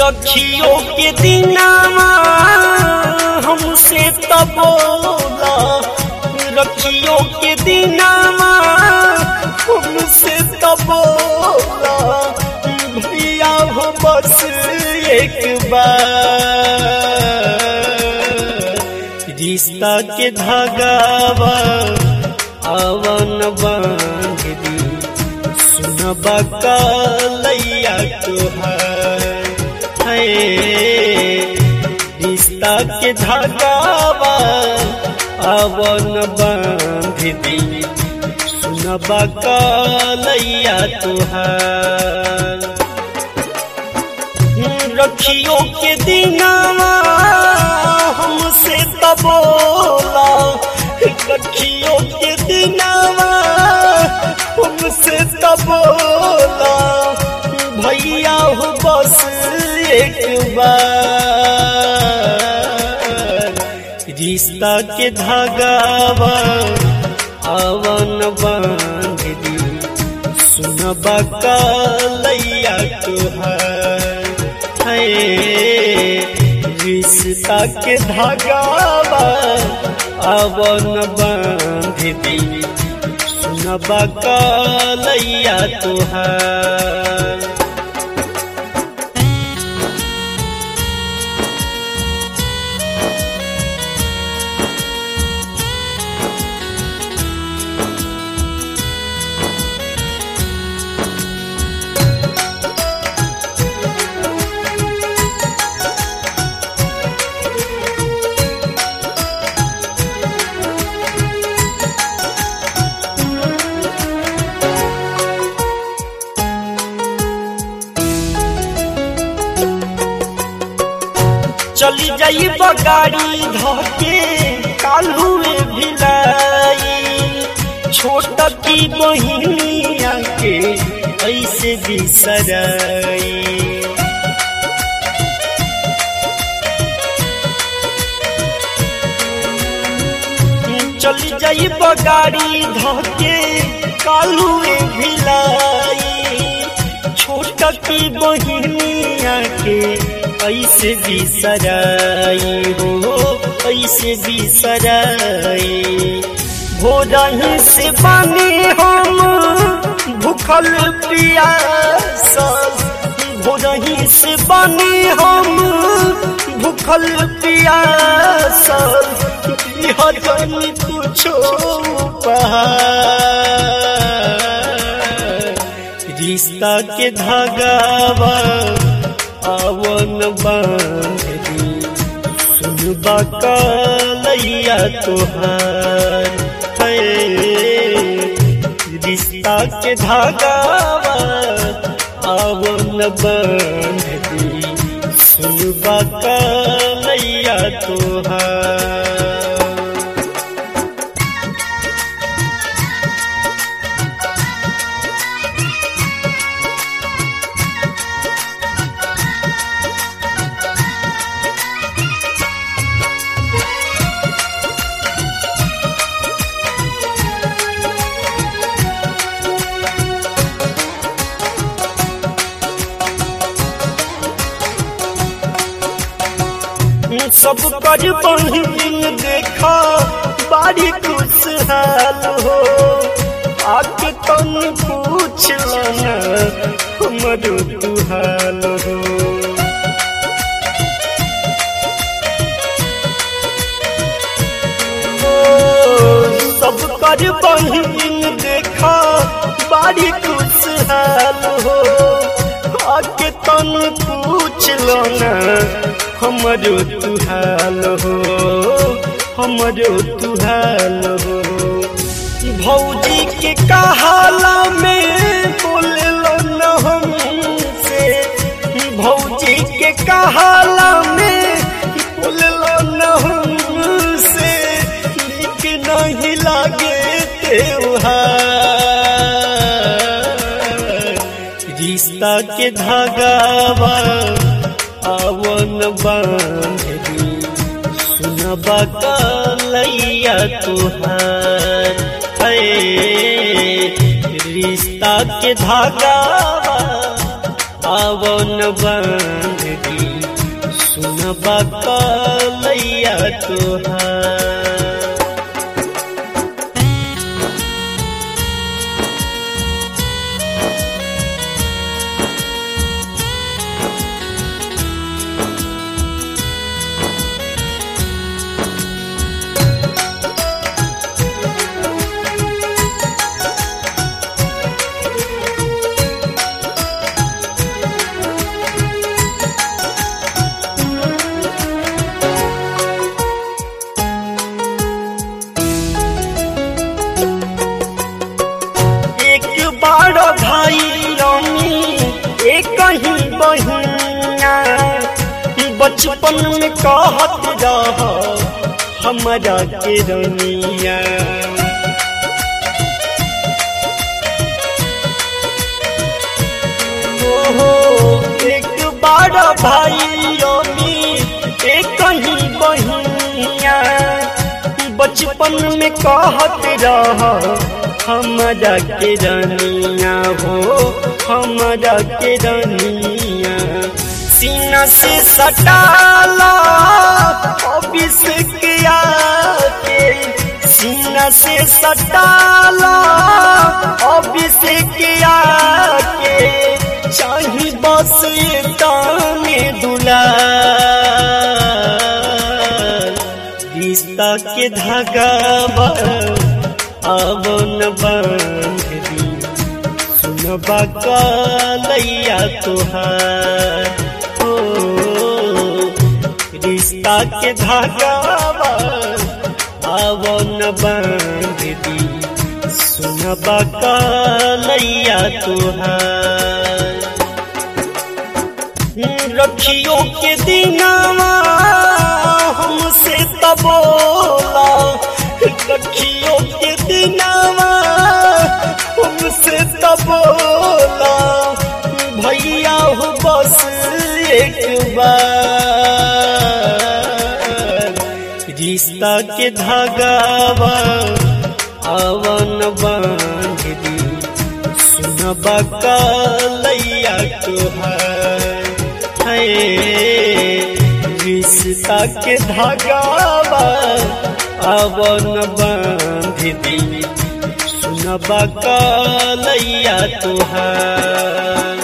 रखियो के दिनावा हमसे तबोला रखियो के दिनावा हमसे तबोला भैया हो बस एक बार रिश्ता के धागावा आवन बांध दी सुनबा कलैया तुहार है रिश्ता के धागावा आवन बांध दी सुनबा कलैया तुहार रखियो के दिनावा हमसे तबोला रखियो के दिनावा हमसे तबोला भैया हो बस एक बार रिश्ता के धागावा आवन बांध दी सुनबा कलैया तुहार है रिश्ता के धागावा आवन बांध दी सुनबा कलैया तुहार चली जाई बगाड़ी धके कालुए भिलाई छोट की बहिनिया के ऐसे बिसराई चली जाई बगाड़ी धके कालुए भिलाई छोट की बहिनिया के ऐसे बिसराई हो ऐसे बिसराई भोरही से बने हम भूखल पियासल भोरही से बने हम भूखल पियासल जन कुछो रिश्ता के धागावा आवन बांध दी सुनबा कलैया तुहार है रिश्ता के धागावा आवन बांध दी सुनबा कलैया तुहार सब कर बहिन देखा बारी खुशहाल हो आके तन पूछ लना हमर तुहाल हो सब कर बहिन देखा बारी खुशहाल हो आके तन पूछ लना हमरो तुहाल हो हमरो तुहाल हो भौजी के कहाला में बोललो न हमसे भौजी के कहाला में बोललो न हमसे नीक नहीं लागे त्योहार रिश्ता के धागावा आवन बांध दी सुनबा कलैया तुहार है रिश्ता के धागावा आवन बांध दी सुनबा कलैया तोहार एक बार भाई रमी एक ही बहिया बचपन में कहत रह हमारा के रनिया ओहो एक बार भाई रमी एक ही बहिया बचपन में कहत रह हमारा के रनिया हो हमारा के रनिया सीना से सटाला अभिषेक आके सीना से सटाला अभिषेक आके चाही बस ये ताने दुला रिश्ता के धागा आवन बांधी सुनबा कलैया तुहार हो रिश्ता के धागा आवन बांधी सुनबा कलैया तुहार रखियो के दिनावा हमसे तबोला रखियो के दिनावा हमसे तबोला भैया हो बस एक बार रिश्ता के धागावा आवन बांध दी सुनबा कलैया तुहार है रिश्ता के धागावा आवन बांध दी सुनबा कलैया तुहार